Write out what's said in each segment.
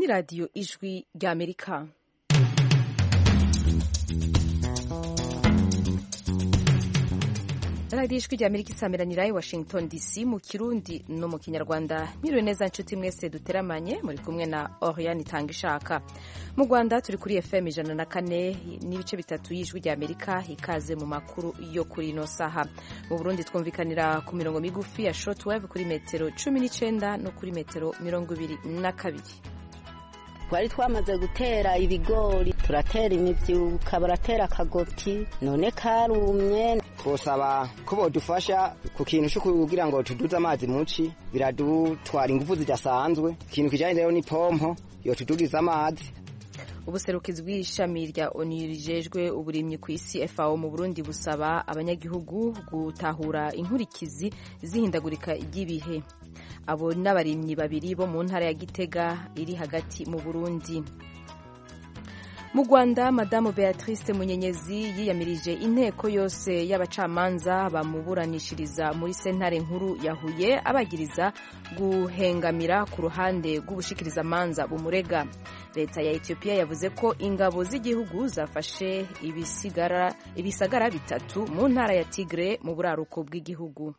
ni radiyo ijwi ry'amerika radiyo ijwi ry'amerika isameranira i washington dc mu kirundi no mu kinyarwanda mwiriwe neza nshuti mwese duteramanye muri kumwe na oriane itanga ishaka mu rwanda turi kuri fm ijana na kane n'ibice bitatu y'ijwi ry'amerika ikaze mu makuru yo kuri ino saha mu burundi twumvikanira ku mirongo migufi ya shortwave kuri metero cumi n'icyenda no kuri metero mirongo ibiri na kabiri twari twamaze gutera ibigori turatera imibyuka baratera akagoti none karumye twosaba ko bodufasha ku kintu cyo kugira ngo tuduze amazi muci biradutwara ingufu zidasanzwe ikintu kijanye rero ni pompo yotudugiza amazi ubuserukizi bw'ishami rya onu rijejwe uburimyi ku isi FAO mu Burundi busaba abanyagihugu gutahura inkurikizi zihindagurika ry'ibihe abo n'abarimyi babiri bo mu ntara ya Gitega iri hagati mu Burundi mu Rwanda madamu Beatrice Munyenyezi yiyamirije inteko yose y'abacamanza bamuburanishiriza muri sentare nkuru ya Huye abagiriza guhengamira ku ruhande rw'ubushikirizamanza bumurega leta ya Ethiopia yavuze ko ingabo z'igihugu zafashe ibisigara ibisagara bitatu mu ntara ya Tigre mu buraruko bw'igihugu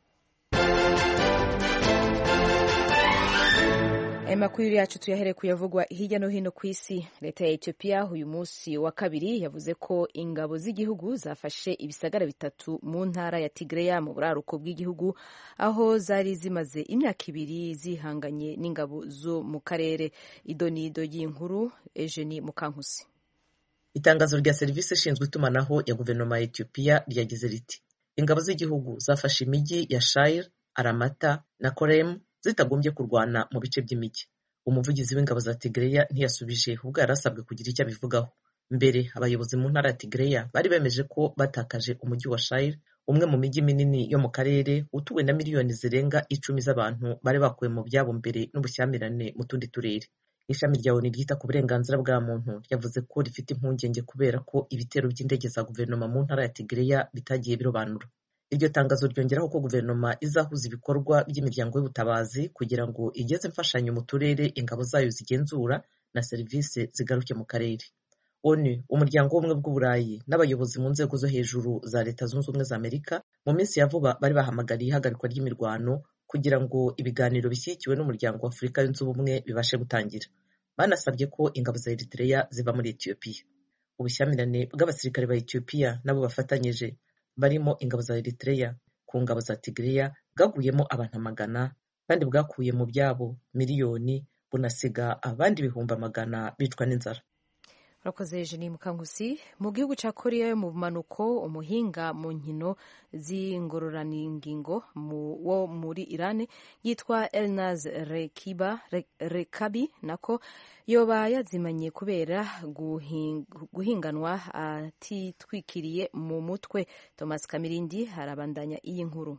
amakuru yacu tuyahere kuyavugwa hirya no hino ku isi leta ya Ethiopia uyu munsi wa kabiri yavuze ko ingabo z'igihugu zafashe ibisagara bitatu mu ntara ya Tigreya mu buraruko bw'igihugu aho zari zimaze imyaka ibiri zihanganye n'ingabo zo mu karere idonido y'inkuru Eugenie Mukankusi itangazo rya serivisi ishinzwe itumanaho ya guverinoma ya Ethiopia ryagize riti ingabo z'igihugu zafashe imijyi ya Shire Aramata na Korem zitagombye kurwana mu bice by'imijyi umuvugizi w'ingabo za Tigreya ntiyasubije ubwo yari asabwe kugira icyo abivugaho mbere abayobozi mu ntara ya Tigreya bari bemeje ko batakaje umujyi wa Shire umwe mu mijyi minini yo mu karere utuwe na miliyoni zirenga icumi z'abantu bari bakuwe mu byabo mbere n'ubushyamirane mu tundi turere ishami rya ONU ryita ku burenganzira bwa muntu ryavuze ko rifite impungenge kubera ko ibitero by'indege za guverinoma mu ntara ya Tigreya bitagiye birobanura iryo tangazo ryongeraho ko guverinoma izahuza ibikorwa by'imiryango y'ubutabazi kugira ngo igeze imfashanyo mu turere ingabo zayo zigenzura na serivisi zigaruke mu karere onu umuryango w'ubumwe bw'uburayi n'abayobozi mu nzego zo hejuru za leta zunze ubumwe za amerika mu minsi ya vuba bari bahamagariye ihagarikwa ry'imirwano kugira ngo ibiganiro bishyigikiwe n'umuryango wa afurika yunze ubumwe bibashe gutangira banasabye ko ingabo za eritreya ziva muri etiyopiya ubushyamirane bw'abasirikare ba etiyopiya nabo bafatanyije barimo ingabo za Eritrea ku ngabo za Tigreya bwaguyemo abantu amagana kandi bwakuye mu byabo miliyoni bunasiga abandi ibihumbi amagana bicwa n'inzara urakoze Eugenie Mukankusi mu gihugu cya Korea yo mu bumanuko umuhinga mu nkino z'ingororaningingo wo muri Iran yitwa Elnaz Rekiba Rekabi nako yoba yazimanye kubera guhinganwa atitwikiriye mu mutwe Thomas Kamirindi harabandanya iyi nkuru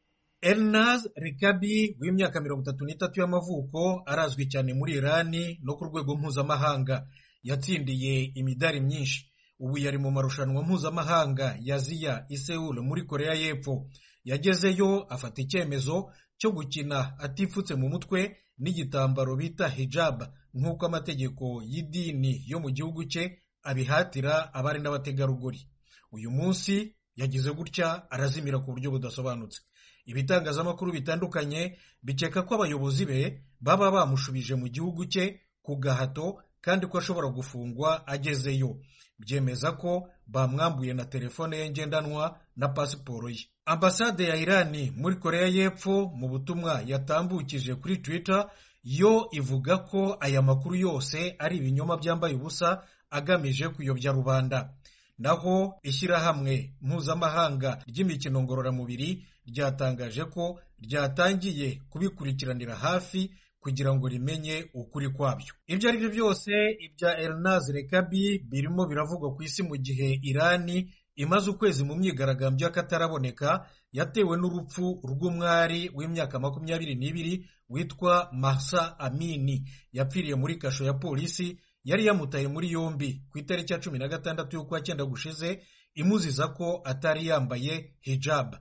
Elnaz Rekabi w'imyaka mirongo itatu n'itatu y'amavuko arazwi cyane muri Irani no ku rwego mpuzamahanga yatsindiye imidari myinshi ubu yari mu marushanwa mpuzamahanga ya ziya i Seoul muri koreya y'epfo yagezeyo afata icyemezo cyo gukina atifutse mu mutwe n'igitambaro bita hijab nk'uko amategeko y'idini yo mu gihugu cye abihatira abari n'abategarugori uyu munsi yagize gutya arazimira ku buryo budasobanutse ibitangazamakuru bitandukanye bikeka ko abayobozi be baba bamushubije mu gihugu cye ku gahato kandi ko ashobora gufungwa agezeyo byemeza ko bamwambuye na telefone ye ngendanwa na pasiporo ye ambasade ya irani muri koreya y'epfo mu butumwa yatambukije kuri twitter yo ivuga ko aya makuru yose ari ibinyoma byambaye ubusa agamije kuyobya rubanda naho ishyirahamwe mpuzamahanga ry'imikino ngororamubiri ryatangaje ko ryatangiye kubikurikiranira hafi kugira ngo rimenye ukuri kwabyo ibyo ari byo byose ibya Elnaz Rekabi birimo biravugwa ku isi mu gihe Irani imaze ukwezi mu myigaragambyo y'akataraboneka yatewe n'urupfu rw'umwari w'imyaka makumyabiri n'ibiri witwa Mahsa Amini yapfiriye muri kasho ya polisi yari yamutaye muri yombi ku itariki ya cumi na gatandatu y'ukwa cyenda gushize imuziza ko atari yambaye hijab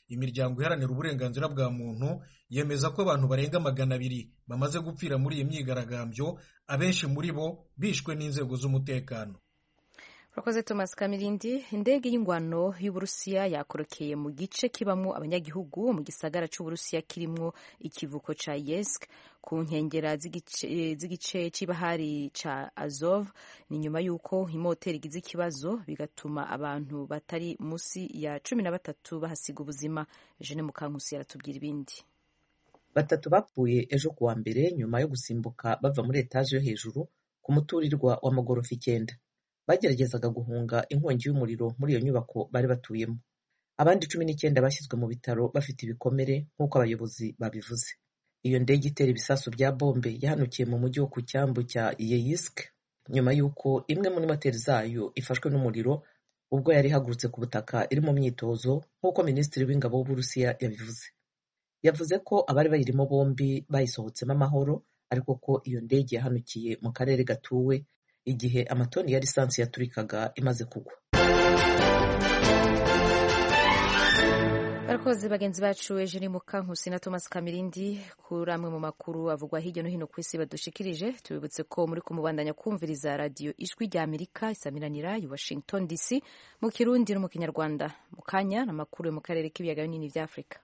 imiryango iharanira uburenganzira bwa muntu yemeza ko abantu barenga magana abiri bamaze gupfira muri iyi myigaragambyo abenshi muri bo bishwe n'inzego z'umutekano urakoze thomas kamirindi indege y'ingwano y'uburusiya yakorokeye mu gice kibamo abanyagihugu mu gisagara c'uburusiya kirimwo ikivuko ca yesk ku nkengera z'igice c'ibahari ca azov ni nyuma y'uko imoteri igize ikibazo bigatuma abantu batari musi ya cumi na batatu bahasiga ubuzima jene mukankusi yaratubwira ibindi batatu bapfuye ejo kuwa mbere nyuma yo gusimbuka bava muri etaje yo hejuru ku muturirwa w'amagorofa icyenda bageragezaga guhunga inkongi y'umuriro muri iyo nyubako bari batuyemo abandi cumi n'icyenda bashyizwe mu bitaro bafite ibikomere nk'uko abayobozi babivuze iyo ndege itera ibisasu bya bombe yahanukiye mu mujyi wo ku cyambu cya yeyisk nyuma y'uko imwe muri moteri zayo ifashwe n'umuriro ubwo yari ihagurutse ku butaka iri mu myitozo nk'uko minisitiri w'ingabo w'uburusiya yabivuze yavuze ko abari bayirimo bombi bayisohotsemo amahoro ariko ko iyo ndege yahanukiye mu karere gatuwe igihe amatoni ya lisansi yaturikaga imaze kugwa barakoze bagenzi bacu eugene mukankusi na thomas kamirindi kuri amwe mu makuru avugwa hirya no hino ku isi badushikirije tubibutse ko muri kumubandanya kumviriza radiyo ijwi rya amerika isamiranira i washington dc mu kirundi no mu kinyarwanda mu kanya n'amakuru yo mu karere k'ibiyaga binini bya afurika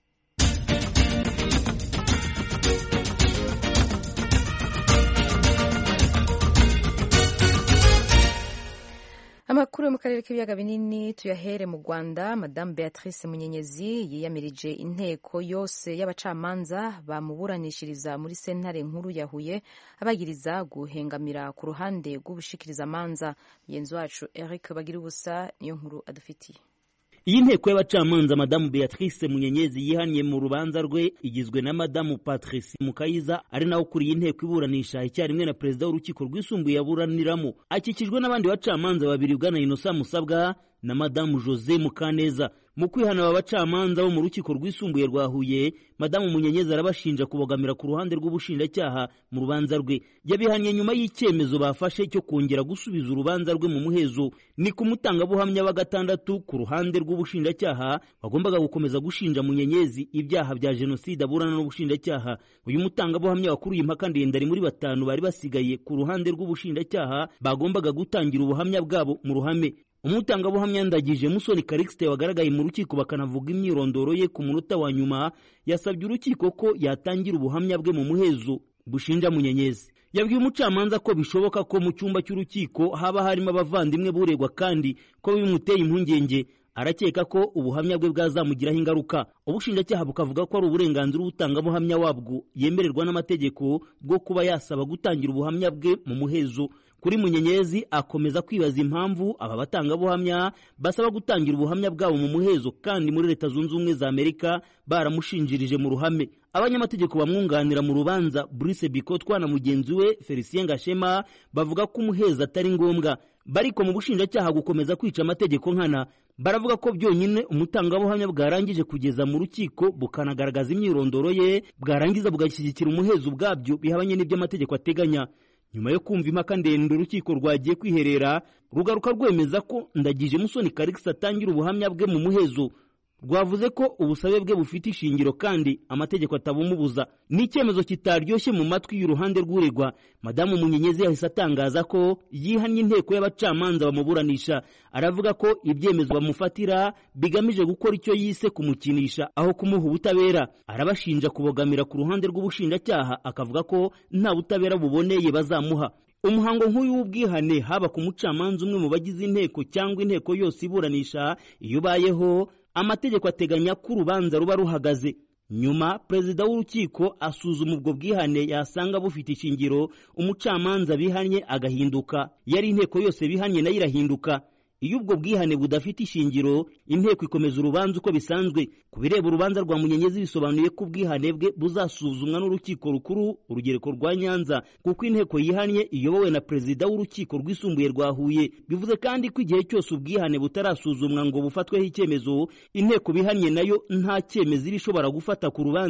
amakuru yo mu karere k'ibiyaga binini tuyahere mu rwanda madamu beatrice munyenyezi yiyamirije inteko yose y'abacamanza bamuburanishiriza muri sentare nkuru ya huye abagiriza guhengamira ku ruhande rw'ubushikirizamanza mugenzi wacu eric bagira ubusa niyo nkuru adufitiye iyi nteko y'abacamanza madamu beatrice munyenyezi yihaniye mu rubanza rwe igizwe na madamu patrice mukayiza ari nawe ukuriye inteko iburanisha icyarimwe na perezida w'urukiko rwisumbuye yaburaniramo akikijwe n'abandi bacamanza babiri bwana inosa musabwa na madamu jose mukaneza mu kwihana aba bacamanza bo mu rukiko rwisumbuye rwa huye madamu munyenyezi arabashinja kubogamira ku ruhande rw'ubushinjacyaha mu rubanza rwe yabihaniye nyuma y'icyemezo bafashe cyo kongera gusubiza urubanza rwe mu muhezo ni ku mutangabuhamya wa gatandatu ku ruhande rw'ubushinjacyaha wagombaga gukomeza gushinja munyenyezi ibyaha bya jenoside aburana n'ubushinjacyaha uyu mutangabuhamya wakuruye impaka ndende ari muri batanu bari basigaye ku ruhande rw'ubushinjacyaha bagombaga gutangira ubuhamya bwabo mu ruhame umutangabuhamya ndagije musoni karikisite wagaragaye mu rukiko bakanavuga imyirondoro ye ku munota wa nyuma yasabye urukiko ko yatangira ubuhamya bwe mu muhezo bushinja munyenyezi yabwiye umucamanza ko bishoboka ko mu cyumba cy'urukiko haba harimo abavandimwe buregwa kandi ko bimuteye impungenge arakeka ko ubuhamya bwe bwazamugiraho ingaruka ubushinjacyaha bukavuga ko ari uburenganzira ubutangabuhamya wabwo yemererwa n'amategeko bwo kuba yasaba gutangira ubuhamya bwe mu muhezo kuri munyenyezi akomeza kwibaza impamvu aba batangabuhamya basaba gutangira ubuhamya bwabo mu muhezo kandi muri leta zunze ubumwe za amerika baramushinjirije mu ruhame abanyamategeko bamwunganira mu rubanza Brice Bikotwa na mugenzi we Felicien Gashema bavuga ko umuhezo atari ngombwa bariko mu bushinjacyaha gukomeza kwica amategeko nkana baravuga ko byonyine umutangabuhamya bwarangije kugeza mu rukiko bukanagaragaza imyirondoro ye bwarangiza bugashyigikira umuhezo ubwabyo bihabanye n'ibyo amategeko ateganya nyuma yo kumva impaka ndende urukiko rwagiye kwiherera rugaruka rwemeza ko ndagije musoni karikisi atangira ubuhamya bwe mu muhezo rwavuze ko ubusabe bwe bufite ishingiro kandi amategeko atabumubuza ni icyemezo kitaryoshye mu matwi y'uruhande rw'uregwa madamu munyenyezi yahise atangaza ko yihannye inteko y'abacamanza bamuburanisha aravuga ko ibyemezo bamufatira bigamije gukora icyo yise kumukinisha aho kumuha ubutabera arabashinja kubogamira ku ruhande rw'ubushinjacyaha akavuga ko nta butabera buboneye bazamuha umuhango nk'uyu w'ubwihane haba ku mucamanza umwe mu bagize inteko cyangwa inteko yose iburanisha iyo ubayeho amategeko ateganya ko urubanza ruba ruhagaze nyuma perezida w'urukiko asuzuma ubwo bwihane yasanga bufite ishingiro umucamanza bihannye agahinduka yari inteko yose bihannye nayo irahinduka iyo ubwo bwihane budafite ishingiro inteko ikomeza urubanza uko bisanzwe ku bireba urubanza rwa munyenyezi bisobanuye ko ubwihane bwe buzasuzumwa n'urukiko rukuru urugereko rwa nyanza kuko inteko yihannye iyobowe na perezida w'urukiko rwisumbuye rwa huye bivuze kandi ko igihe cyose ubwihane butarasuzumwa ngo bufatweho icyemezo inteko bihannye nayo nta cyemezo iba ishobora gufata ku rubanza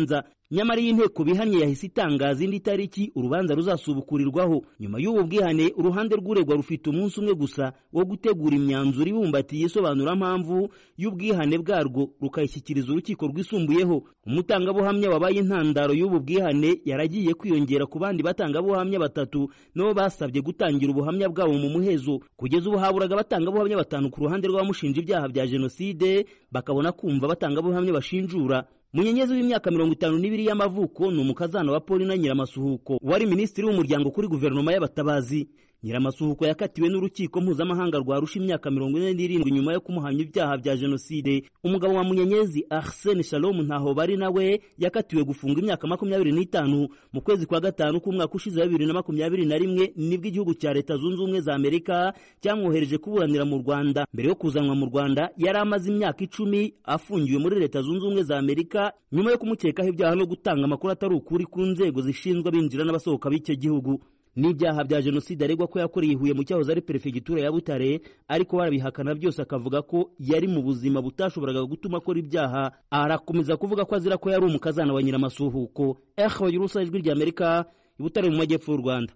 nyamara iyi nteko bihanye yahise itangaza indi tariki urubanza ruzasubukurirwaho nyuma y'ubu bwihane uruhande rw'uregwa rufite umunsi umwe gusa wo gutegura imyanzuro ibumbatiye isobanurampamvu y'ubwihane bwarwo rukayishyikiriza urukiko rwisumbuyeho umutangabuhamya wabaye intandaro y'ubu bwihane yaragiye kwiyongera ku bandi batangabuhamya batatu nabo basabye gutangira ubuhamya bwabo mu muhezo kugeza ubu haburaga abatangabuhamya batanu ku ruhande rw'abamushinja ibyaha bya jenoside bakabona kumva abatangabuhamya bashinjura munyenyezi w'imyaka mirongo itanu n'ibiri y'amavuko ni umukazana wa polina nyiramasuhuko wari minisitiri w'umuryango kuri guverinoma y'abatabazi nyiramasuhuko yakatiwe n'urukiko mpuzamahanga rwarusha imyaka mirongo ine n'irindwi nyuma yo kumuhamya ibyaha bya jenoside umugabo wa munyenyezi arsene shalom ntaho bari nawe yakatiwe gufunga imyaka makumyabiri n'itanu mu kwezi kwa gatanu k'umwaka ushize wa bibiri na makumyabiri na rimwe nibwo igihugu cya leta zunze ubumwe za amerika cyamwohereje kuburanira mu rwanda mbere yo kuzanwa mu rwanda yari amaze imyaka icumi afungiwe muri leta zunze ubumwe za amerika nyuma yo kumukekaho ibyaha no gutanga amakuru atari ukuri ku nzego zishinzwe abinjira n'abasohoka b'icyo gihugu n'ibyaha bya jenoside aregwa ko yakoreye ihuye mu cyahoze ari perefegitura ya butare ariko barabihakana byose akavuga ko yari mu buzima butashoboraga gutuma akora ibyaha arakomeza kuvuga ko azira ko yari umukazana wa nyiramasuhuko ehe bagira urusa ijwi rya amerika i butare mu majyepfo y'u rwanda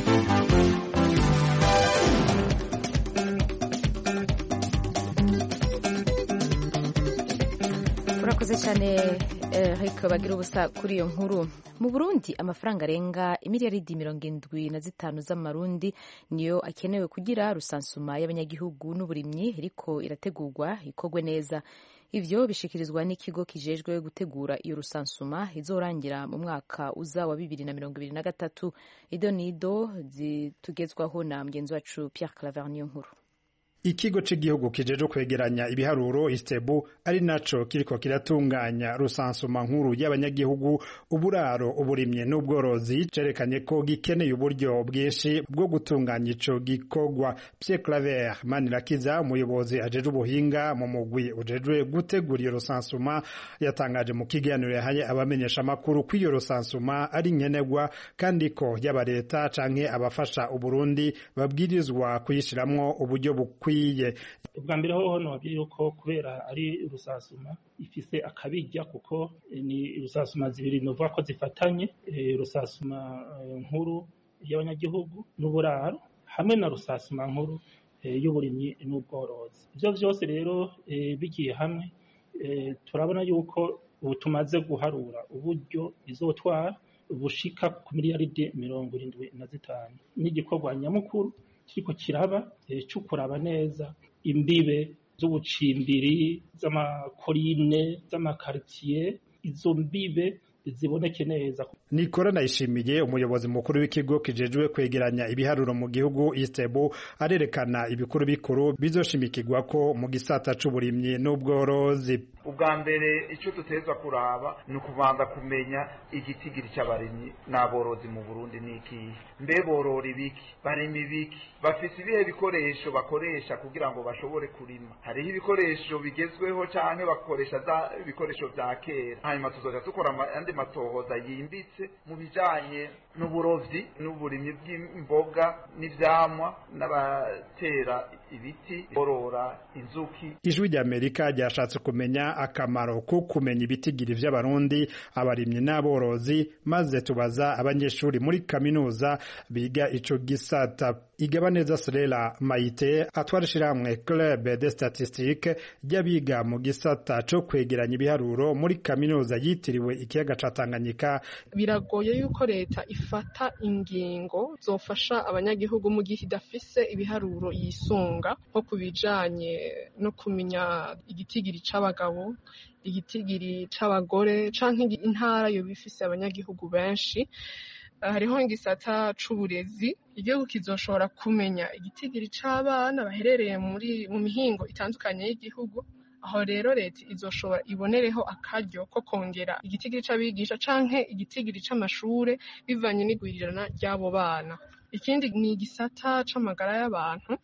urakoze cyane Eric bagira ubusa kuri iyo nkuru mu burundi amafaranga arenga imiliyaridi mirongo indwi na zitanu z'amarundi niyo akenewe kugira rusansuma y'abanyagihugu n'uburimyi ariko irategurwa ikorwe neza ivyo bishikirizwa n'ikigo kijejwe gutegura iyo rusansuma izorangira mu mwaka uza wa bibiri na mirongo ibiri na gatatu ido nido zitugezwaho na mugenzi wacu Pierre Claver niyo nkuru ikigo cy'igihugu kijeje kwegeranya ibiharuro istebu ari naco kiriko kiratunganya rusansuma nkuru y'abanyagihugu uburaro uburimye n'ubworozi cerekanye ko gikeneye uburyo bwinshi bwo gutunganya ico gikorwa Pierre Claver Manirakiza umuyobozi ajeje ubuhinga mu mugwi ujejwe gutegura iyo rusansuma yatangaje mu kiganiro yahaye abamenyesha amakuru ko iyo rusansuma ari nkenerwa kandi ko yaba leta canke abafasha uburundi babwirizwa kuyishiramwo uburyo bukwiye ubwa mbere hoho nobabwira yuko kubera ari rusasuma ifise akabijya kuko ni rusasuma zibiri novuga ko zifatanye rusasuma nkuru y'abanyagihugu n'uburaro hamwe na rusasuma nkuru y'uburimyi n'ubworozi ibyo byose rero bigiye hamwe turabona yuko ubu tumaze guharura uburyo izotwara bushika ku miliyaridi mirongo irindwi na zitanu n'igikorwa nyamukuru kiriko kiraba cyo kuraba neza imbibe z'ubucimbiri z'amakorine z'amakaritsiye izo mbibe ziboneke neza Nikora Ndayishimiye umuyobozi mukuru w'ikigo kijejwe kwegeranya ibiharuro mu gihugu Istebu arerekana ibikuru bikuru bizoshimikirwa ko mu gisata c'uburimyi n'ubworozi ubwa mbere icyo duteza kuraba ni ukubanza kumenya igitigiri cy'abarimyi n'aborozi mu Burundi ni ikihe mbe borora ibiki barima ibiki bafise ibihe bikoresho bakoresha kugira ngo bashobore kurima hariho ibikoresho bigezweho canke bakoresha za ibikoresho vya kera hanyuma tuzoja dukora andi matohoza yimbitse mu bijanye n'uburovyi n'uburimyi bw'imboga n'ivyamwa n'abatera ibiti borora inzuki ijwi ry'amerika ryashatse kumenya akamaro ko kumenya ibitigiri vy'abarundi abarimyi n'aborozi maze tubaza abanyeshuri muri kaminuza biga ico gisata igabaneza Serera Mayite atwara ishirahamwe Club de Statistique ry'abiga mu gisata co kwegeranya ibiharuro muri kaminuza yitiriwe ikiyaga ca Tanganyika biragoye yuko leta ifata ingingo zofasha abanyagihugu mu gihe idafise ibiharuro yisunga nko ku bijanye no kumenya igitigiri c'abagabo igitigiri c'abagore canke intara yoba ifise abanyagihugu benshi hariho igisata c'uburezi igihugu kizoshobora kumenya igitigiri c'abana baherereye muri mu mihingo itandukanye y'igihugu aho rero leta izoshobora ibonereho akaryo ko kongera igitigiri c'abigisha canke igitigiri c'amashure bivanye n'igwirirana ry'abo bana ikindi ni igisata c'amagara y'abantu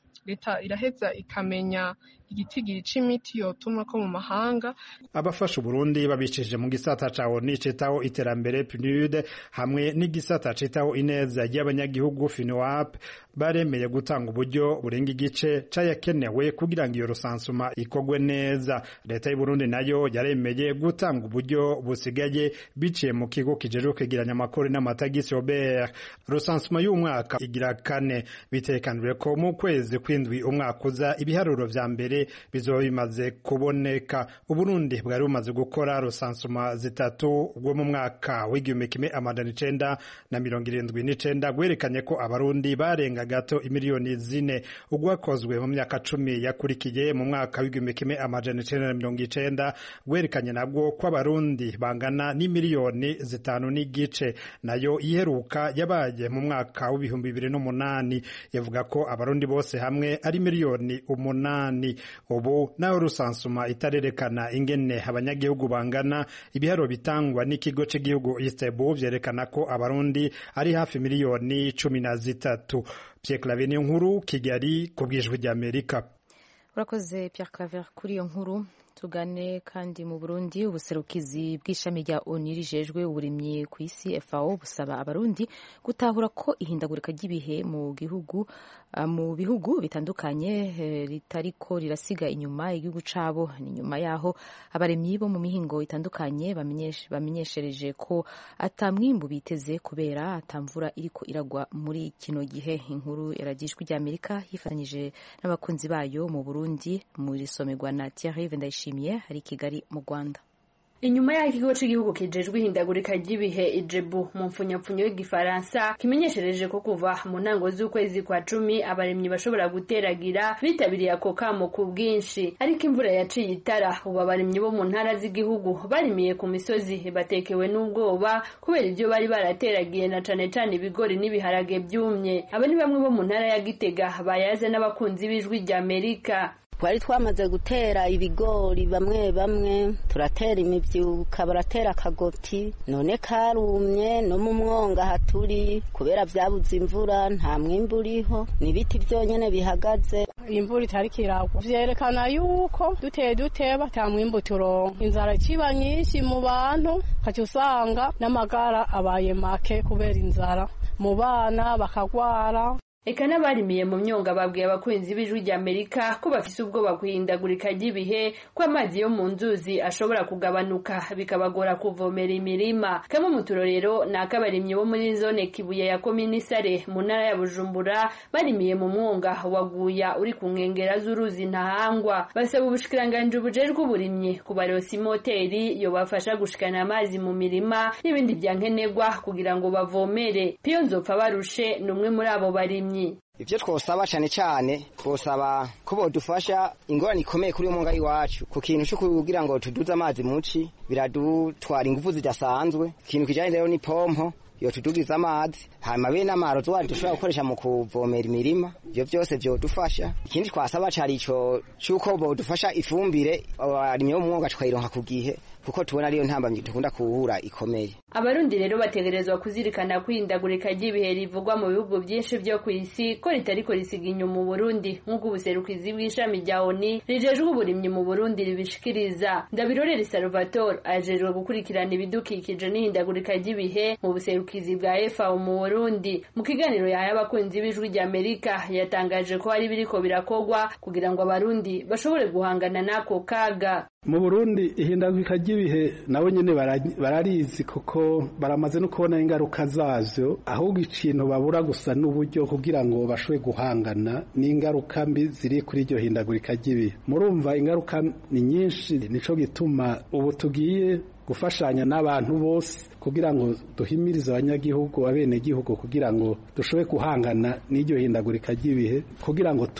leta iraheza ikamenya igitigiri c'imiti yotuma ko mu mahanga abafasha uburundi babicishije mu gisata ca oni citaho iterambere pnud hamwe n'igisata citaho ineza y'abanyagihugu finoap baremeye gutanga uburyo burenga igice cayakenewe kugira ngo iyo rusansuma ikorwe neza leta y'uburundi nayo yaremeye gutanga uburyo busigaye biciye mu kigo kijejwe kwegeranya amakori n'amatagisi obert rusansuma y'umwaka igira kane bitekanijwe ko mu kwezi kw'indwi umwaka uza ibiharuro vya mbere bizoba bimaze kuboneka uburundi bwari bumaze gukora rusansuma zitatu bwo mu mwaka w'igihumbi kimwe amajana icenda na mirongo irindwi n'icenda gwerekanye ko abarundi barenga gato imiliyoni zine ugwakozwe mu myaka cumi yakurikiye mu mwaka w'igihumbi kimwe amajana icenda na mirongo icenda gwerekanye nabwo ko abarundi bangana n'imiliyoni zitanu n'igice nayo iheruka yabaye mu mwaka w'ibihumbi bibiri n'umunani yavuga ko abarundi bose hamwe ari miliyoni umunani ubu naho rusansuma itarerekana ingene abanyagihugu bangana ibiharo bitangwa n'ikigo cy'igihugu istebu vyerekana ko abarundi ari hafi miliyoni cumi na zitatu Pierre Claver niyo nkuru Kigali ku bwijwi ry'Amerika urakoze Pierre Claver kuri iyo nkuru tugane kandi mu Burundi ubuserukizi bw'ishami rya ONU rijejwe uburimyi ku isi FAO busaba abarundi gutahura ko ihindagurika ry'ibihe mu gihugu mu bihugu bitandukanye ritariko rirasiga inyuma igihugu cabo ni nyuma yaho abaremyi bo mu mihingo itandukanye bamenyeshereje ko atamwimbu biteze kubera atamvura iriko iragwa muri kino gihe inkuru yaragijwe ry'Amerika yifatanyije n'abakunzi bayo mu Burundi muri somerwa na Thierry Vendayishimiye hari Kigali mu Rwanda inyuma y'aho ikigo cy'igihugu kijejwe ihindagurika ry'ibihe ijebu mu mfunyapfunyo y'igifaransa kimenyeshereje ko kuva mu ntango z'ukwezi kwa cumi abaremyi bashobora guteragira bitabiriye ako kamo ku bwinshi ariko imvura yaciye itara ubu abaremyi bo mu ntara z'igihugu barimiye ku misozi batekewe n'ubwoba kubera ibyo bari barateragiye na cane cane ibigori n'ibiharage byumye aba ni bamwe bo mu ntara ya gitega bayaze n'abakunzi b'ijwi ry'amerika twari twamaze gutera ibigori bamwe bamwe turatera imibyuka baratera akagoti none karumye no mu mwonga haturi kubera byabuze imvura nta mwimbu uriho n'ibiti byonyine bihagaze imvura itari kiragwa vyerekana yuko duteye duteba ata mwimbu turonka inzara ikiba nyinshi mu bantu ukaca usanga n'amagara abaye make kubera inzara mu bana bakagwara eka n'abarimiye mu myonga babwiye abakunzi b'ijwi ry'amerika ko bafise ubwoba guhindagurika ry'ibihe ko amazi yo mu nzuzi ashobora kugabanuka bikabagora kuvomera imirima kamwe mu turorero ni ak'abarimyi bo muri zone kibuye ya komini sare mu ntara ya bujumbura barimiye mu mwonga waguya uri ku nkengera z'uruzi ntahangwa basaba ubushikiranganji bujejwe uburimyi kubarosa imoteri yobafasha gushikana amazi mu mirima n'ibindi vyankenerwa kugira ngo bavomere piyo nzopfa barushe ni umwe muri abo barimyi ivyo twosaba cane cane twosaba ko bodufasha ingorane ikomeye kuri umunga iwacu ku kintu co kugira ngo tuduze amazi muci biradutwara ingufu zidasanzwe ikintu kijanye rero ni pompo yotudugiza amazi hanyuma be n'amaro twari dushobora gukoresha mu kuvomera imirima ivyo vyose vyodufasha ikindi twasaba cari ico c'uko bodufasha ifumbire abarimyi bo mu mwuga tukayironka ku gihe kuko tubona ariyo ntambamyi dukunda kuhura ikomeye abarundi rero bategerezwa kuzirikana kwihindagurika ry'ibihe rivugwa mu bihugu byinshi vyo ku isi ko ritariko risiga inyuma uburundi nk'uko ubuserukizi bw'ishami rya oni rijejwe uburimyi mu burundi ribishikiriza ndabirorere salvatore ajejwe gukurikirana ibidukikije n'ihindagurika ry'ibihe mu buserukizi bwa fao mu burundi mu kiganiro yahaye abakunzi b'ijwi rya amerika yatangaje ko hari biriko birakogwa kugira ngo abarundi bashobore guhangana n'ako kaga mu burundi ihindagurika ry'ibihe nabo nyene bararizi kuko baramaze no kubona ingaruka zavyo ahubwo ikintu babura gusa n'uburyo kugira ngo bashobore guhangana n'ingaruka mbi ziri kuri iryo hindagurika ry'ibihe murumva ingaruka ni nyinshi nico gituma ubu tugiye gufashanya n'abantu bose kugira ngo duhimirize abanyagihugu abenegihugu kugira ngo dushobore guhangana n'iryo hindagurika ry'ibihe kugira ngo tubeho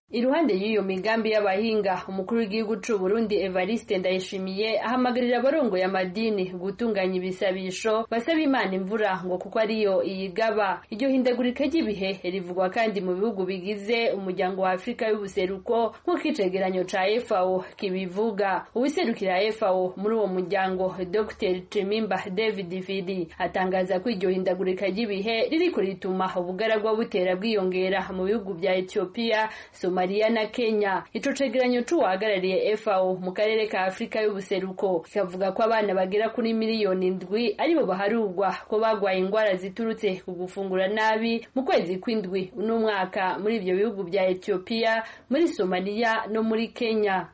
iruhande y'iyo migambi y'abahinga umukuru w'igihugu c'u Burundi Evariste Ndayishimiye ahamagarira abarongoye amadini gutunganya ibisabisho basaba Imana imvura ngo kuko ariyo iyigaba iryo hindagurika ry'ibihe rivugwa kandi mu bihugu bigize umuryango wa Afurika y'ubuseruko nk'uko icegeranyo ca FAO kibivuga uwiserukira FAO muri uwo muryango Dr Chimimba David Fidi atangaza ko iryo hindagurika ry'ibihe ririko rituma ubugaragwa butera bwiyongera mu bihugu vya Ethiopia Somalia na Kenya ico cegeranyo c'uwahagarariye FAO mu karere ka Afurika y'ubuseruko kikavuga ko abana bagera kuri miliyoni indwi aribo baharurwa ko bagwaye ingwara ziturutse ku gufungura nabi mu kwezi kw'indwi uno mwaka muri ivyo bihugu vya Ethiopia muri Somalia no muri Kenya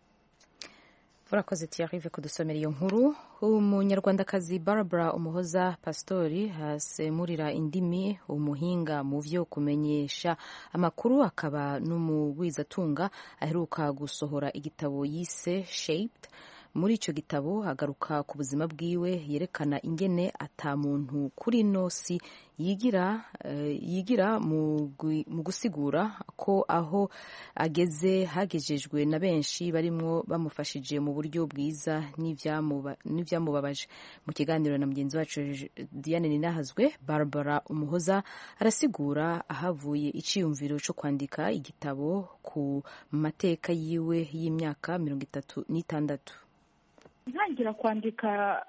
urakoze tiyarive kudusomera iyo nkuru umunyarwandakazi barbara umuhoza pasitori hasemurira indimi umuhinga mu vyo kumenyesha amakuru akaba n'umugwizatunga aheruka gusohora igitabo yise shaped muri ico gitabo agaruka ku buzima bwiwe yerekana ingene ata muntu kuri nosi yigira uh, yigira mu gusigura ko aho ageze hagejejwe na benshi barimwo bamufashije mu buryo bwiza n'ivyamubabaje mu kiganiro na mugenzi wacu Diane Ninahazwe Barbara Umuhoza arasigura ahavuye iciyumviro co kwandika igitabo ku mateka yiwe y'imyaka mirongo itatu n'itandatu ntangira kwandika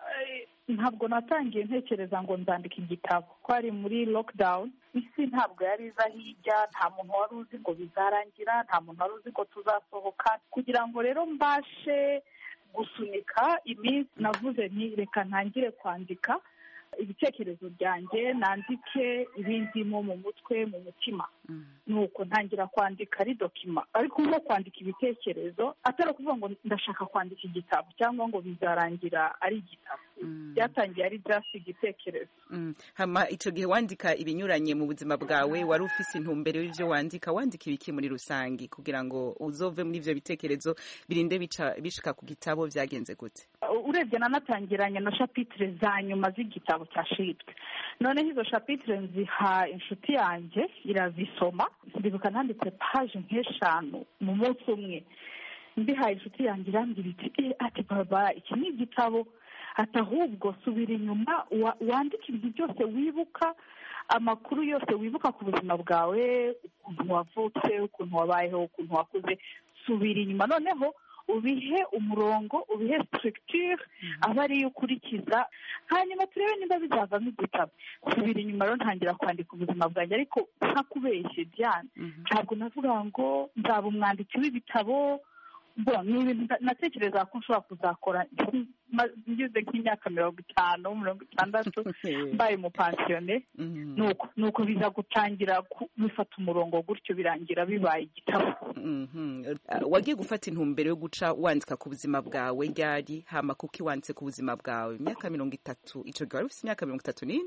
ntabwo natangiye ntekereza ngo nzandika igitabo ko ari muri lockdown isi ntabwo yari iza hirya nta muntu wari uzi ngo bizarangira nta muntu wari uzi ngo tuzasohoka kugira ngo rero mbashe gusunika iminsi navuze nti reka ntangire kwandika ibitekerezo byanjye nandike ibindimo mu mutwe mu mutima nuko ntangira kwandika ari dokima ariko nko kwandika ibitekerezo atari ukuvuga ngo ndashaka kwandika igitabo cyangwa ngo bizarangira ari igitabo byatangiye ari just igitekerezo hama icyo gihe wandika ibinyuranye mu buzima bwawe wari ufise intumbero y'ibyo wandika wandika ibiki muri rusange kugira ngo uzove muri ibyo bitekerezo birinde bishika ku gitabo byagenze gute urebye nanatangiranye na shapitire za nyuma z'igitabo cyashitwe noneho izo shapitire nziha inshuti yanjye irazisoma ndibuka nanditse paje nk'eshanu mu munsi umwe mbihaye inshuti yanjye irambwira iti ati baba iki ni igitabo ati ahubwo subira inyuma wandike ibintu byose wibuka amakuru yose wibuka ku buzima bwawe ukuntu wavutse ukuntu wabayeho ukuntu wakuze subira inyuma noneho ubihe umurongo ubihe structure aba ariyo ukurikiza hanyuma turebe niba bizavamo igitabo subira inyuma rero ntangira kwandika ubuzima bwanjye ariko ntakubeshye byane ntabwo navuga ngo nzaba umwanditsi w'ibitabo ni ibintu natekereza ko nshobora kuzakora ngeze nk'imyaka mirongo itanu mirongo itandatu mbaye umupansiyone ni uko biza gutangira bifata umurongo gutyo birangira bibaye igitabo wagiye gufata intumbero yo guca wandika ku buzima bwawe ryari hama kuko iwanditse ku buzima bwawe imyaka mirongo itatu icyo gihe wari ufite imyaka mirongo itatu n'ine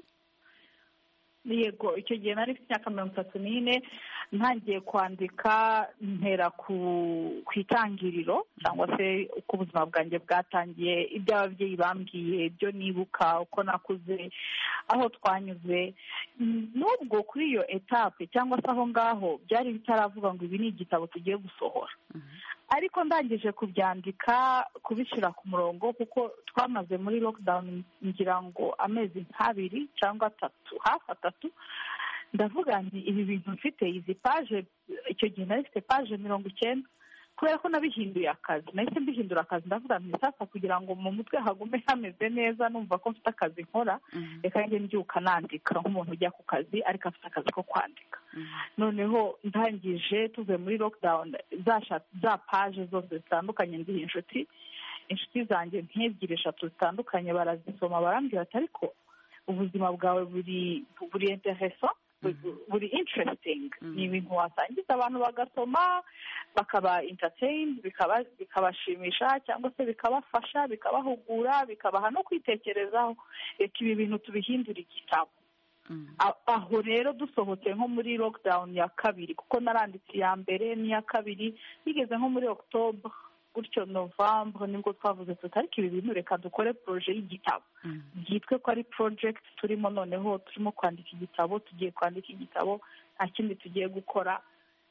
yego icyo gihe nari mfite imyaka mirongo itatu n'ine ntangiye kwandika ntera ku itangiriro cyangwa se uko ubuzima bwanjye bwatangiye ibyo ababyeyi bambwiye ibyo nibuka uko nakuze aho twanyuze n'ubwo kuri iyo etape cyangwa se aho ngaho byari bitaravuga ngo ibi ni igitabo tugiye gusohora ariko ndangije kubyandika kubishyira ku murongo kuko twamaze muri lockdown ngira ngo amezi nk'abiri cyangwa atatu hafi atatu ndavuga nti ibi bintu mfite izi paje icyo gihe nari mfite paje mirongo icyenda kubera ko nabihinduye akazi nahise mbihindura akazi ndavuga nti sasa kugira ngo mu mutwe hagume hameze neza numva ko mfite akazi nkora reka njye mbyuka nandika nk'umuntu ujya ku kazi ariko afite akazi ko kwandika noneho ndangije tuvuye muri lockdown za paje zose zitandukanye ndiha inshuti inshuti zanjye nk'ebyiri eshatu zitandukanye barazisoma barambwira ati ariko ubuzima bwawe buri buri intereso buri interesting ni ibintu wasangiza abantu bagasoma bakaba entertained bikabashimisha cyangwa se bikabafasha bikabahugura bikabaha no kwitekerezaho reka ibi bintu tubihindura igitabo aho rero dusohotse nko muri lockdown ya kabiri kuko naranditse iya mbere n'iya kabiri bigeze nko muri october gutyo novembre nibwo twavuze tuti ariko ibi bintu reka dukore poroje y'igitabo byitwe ko ari project turimo noneho turimo kwandika igitabo tugiye kwandika igitabo nta kindi tugiye gukora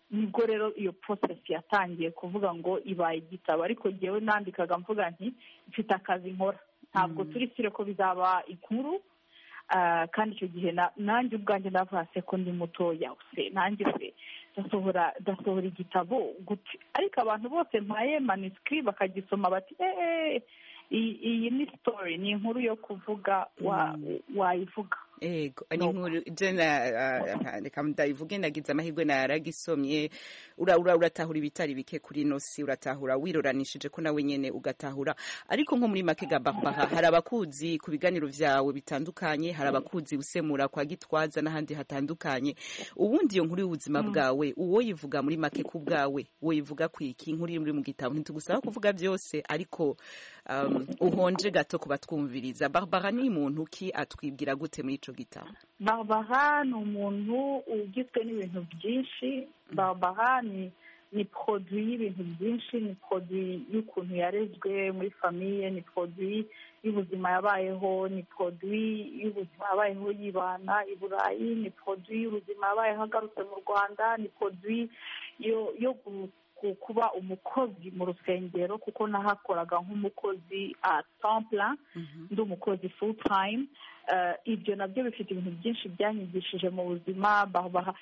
nibwo rero iyo process yatangiye kuvuga ngo ibaye igitabo ariko ngewe nandikaga mvuga nti mfite akazi nkora ntabwo turi sire ko bizaba inkuru kandi icyo gihe nanjye ubwanjye ndavuga se ko ndi mutoya se nanjye se ndasohora ndasohora igitabo gute ariko abantu bose mpaye manisikiri bakagisoma bati eee iyi ni sitori ni inkuru yo kuvuga wayivuga ego ni inkuru jena reka ndayivuge nagize amahirwe naragisomye uratahura ibitari bike kuri ino si uratahura wiroranishije ko nawe nyene ugatahura ariko nko muri make gabaha hari abakuzi ku biganiro vyawe bitandukanye hari abakuzi usemura kwa gitwaza n'ahandi hatandukanye ubundi iyo nkuru y'ubuzima bwawe uwo yivuga muri make ku bwawe woyivuga kwiki inkuru iri mu gitabo ntitugusaba kuvuga byose ariko um, uhonje gato ku batwumviriza barbara ni muntu ki atwibwira gute muri ico gitabo barbara ni umuntu ugizwe n'ibintu byinshi barbara ni ni produit y'ibintu byinshi ni produit y'ukuntu yarezwe muri famiye ni produit y'ubuzima yabayeho ni produit y'ubuzima yabayeho yibana i burayi ni produit y'ubuzima yabayeho agarutse mu rwanda ni produit yo kuba umukozi mu rusengero kuko nahakoraga nk'umukozi a templa ndi umukozi full time ibyo nabyo bifite ibintu byinshi byanyigishije mu buzima baha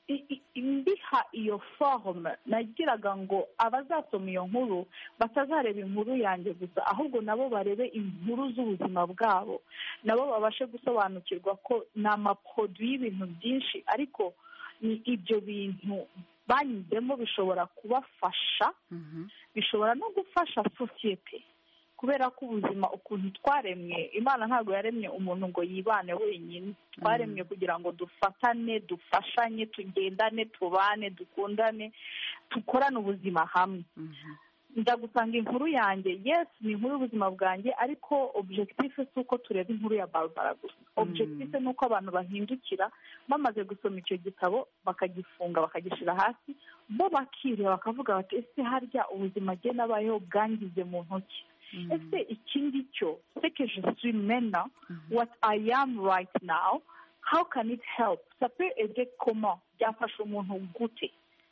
mbiha iyo forume nagiraga ngo abazasoma iyo nkuru batazareba inkuru yanjye gusa ahubwo nabo barebe inkuru z'ubuzima bwabo nabo babashe gusobanukirwa ko ni amaporoduwi y'ibintu byinshi ariko ni ibyo bintu banyuzemo bishobora kubafasha bishobora no gufasha sosiyete kubera ko ubuzima ukuntu twaremwe imana ntabwo yaremye umuntu ngo yibane wenyine twaremwe kugira ngo dufatane dufashanye tugendane tubane dukundane dukorane ubuzima hamwe ndagusanga inkuru yanjye yesi ni inkuru y'ubuzima bwanjye ariko objective si uko tureba inkuru ya barbara gusa objective ni uko abantu bahindukira bamaze gusoma icyo gitabo bakagifunga bakagishyira hasi bo bakireba bakavuga bati ese harya ubuzima agenda abayeho bwangize mu ntoki ese iki ngicyo seke je suis maintenant what i am right now how can it help ça peut aider comment byafasha umuntu gute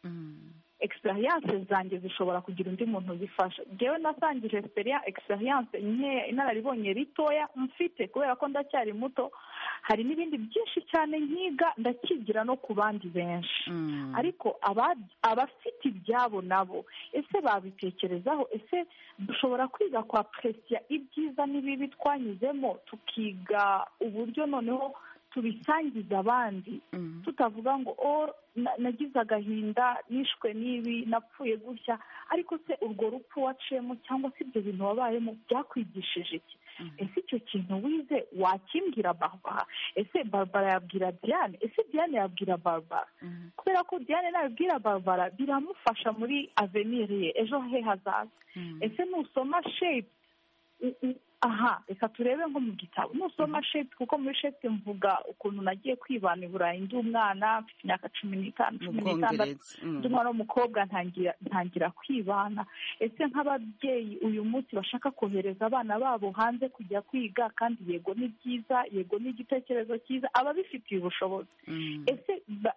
experience zanjye zishobora kugira undi muntu zifasha ngewe nasangije experience nkeya inararibonye ritoya mfite kubera ko ndacyari muto hari n'ibindi byinshi cyane nkiga ndakigira no ku bandi benshi ariko abafite ibyabo nabo ese babitekerezaho ese dushobora kwiga kwa presiya ibyiza n'ibibi twanyuzemo tukiga uburyo noneho tubisangiza abandi tutavuga ngo o nagize agahinda nishwe n'ibi napfuye gutya ariko se urwo rupfu waciyemo cyangwa se ibyo bintu wabayemo byakwigishije iki ese icyo kintu wize wakimbwira barbara ese barbara yabwira diane ese diane yabwira barbara kubera ko diane nabibwira barbara biramufasha muri aveniri ye ejo he hazaza ese nusoma shepu aha reka turebe nko mu gitabo nusoma shepu kuko muri shepu mvuga ukuntu nagiye kwibana i burayi ndi umwana mfite imyaka cumi n'itanu cumi n'itandatu ndi umwana w'umukobwa ntangira kwibana ese nk'ababyeyi uyu munsi bashaka kohereza abana babo hanze kujya kwiga kandi yego ni byiza yego ni igitekerezo cyiza ababifitiye ubushobozi ese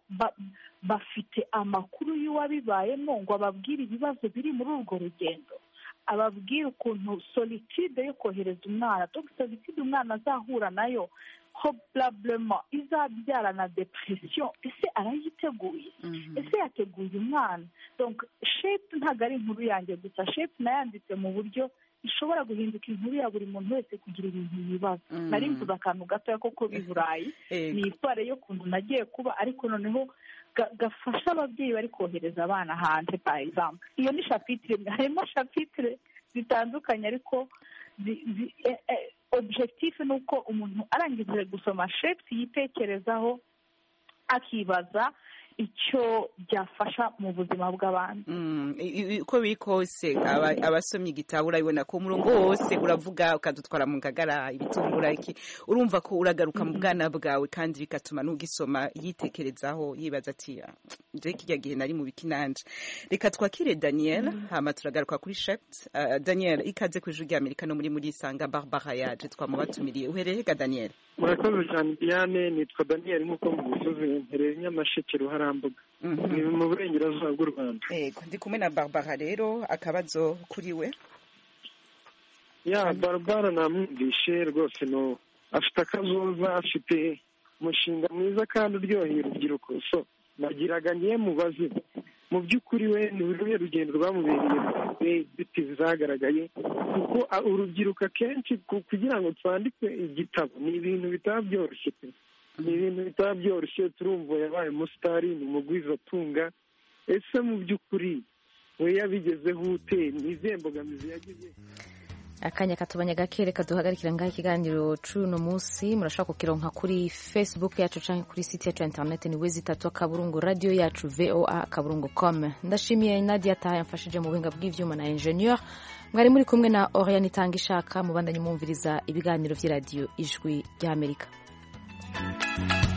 bafite amakuru y'uwabibayemo ngo ababwire ibibazo biri muri urwo rugendo ababwira ukuntu solitude yo kohereza umwana dore solitude umwana azahura nayo probablement izabyara na depression ese arayiteguye ese yateguye umwana donc shepu ntabwo ari inkuru yanjye gusa shepu nayanditse mu buryo ishobora guhinduka inkuru ya buri muntu wese kugira ibintu yibaza nari mvuze akantu gatoya koko b'i burayi ni isware y'ukuntu nagiye kuba ariko noneho gafasha ababyeyi bari kohereza abana hanze par exemple iyo ni shapitire harimo shapitire zitandukanye ariko objectif ni uko umuntu arangije gusoma shepu yitekerezaho akibaza icyo byafasha mu buzima bw'abantu uko biri kose abasomye igitabo urabibona ko umurongo wose uravuga ukadutwara mu ngagara ibitungura iki urumva ko uragaruka mu bwana bwawe kandi bigatuma n'ugisoma yitekerezaho yibaza ati njye kijya gihe nari mu bikinanje reka twakire daniel hama turagaruka kuri shept daniel ikaze ku ijwi ry'amerika no muri muri isanga barbara yaje twamubatumiriye uhereye ga daniel murakoze cyane diane nitwa daniel nk'uko mubivuze mpereye nyamasheke ruhara karambuga ni mu burengerazuba bw'u rwanda yego ndi kumwe na barbara rero akabazo kuri we ya barbara namwumvishe rwose no afite akazoza afite umushinga mwiza kandi uryoheye urubyiruko so nagiraga ngiye mubaze mu by'ukuri we ni uruhe rugendo rwamubereye inzitizi zagaragaye kuko urubyiruko akenshi kugira ngo twandike igitabo ni ibintu bitaba byoroshye pe ni ibintu bitaba byoroshye turumva yabaye umusitari ni umugwizatunga ese mu by'ukuri we yabigezeho ute ni izihe mbogamizi yagize akanya katubanya gake reka duhagarikira ngaho ikiganiro c'uno munsi murashobora kukironka kuri facebook yacu canke kuri site yacu ya internet ni wezi itatu akaburungu radio yacu voa akaburungu com ndashimiye nadia taha yamfashije mu buhinga bw'ivyuma na ingenieur mwari muri kumwe na oriane itanga ishaka mubandanye mwumviriza ibiganiro vy'iradiyo ijwi ry'amerika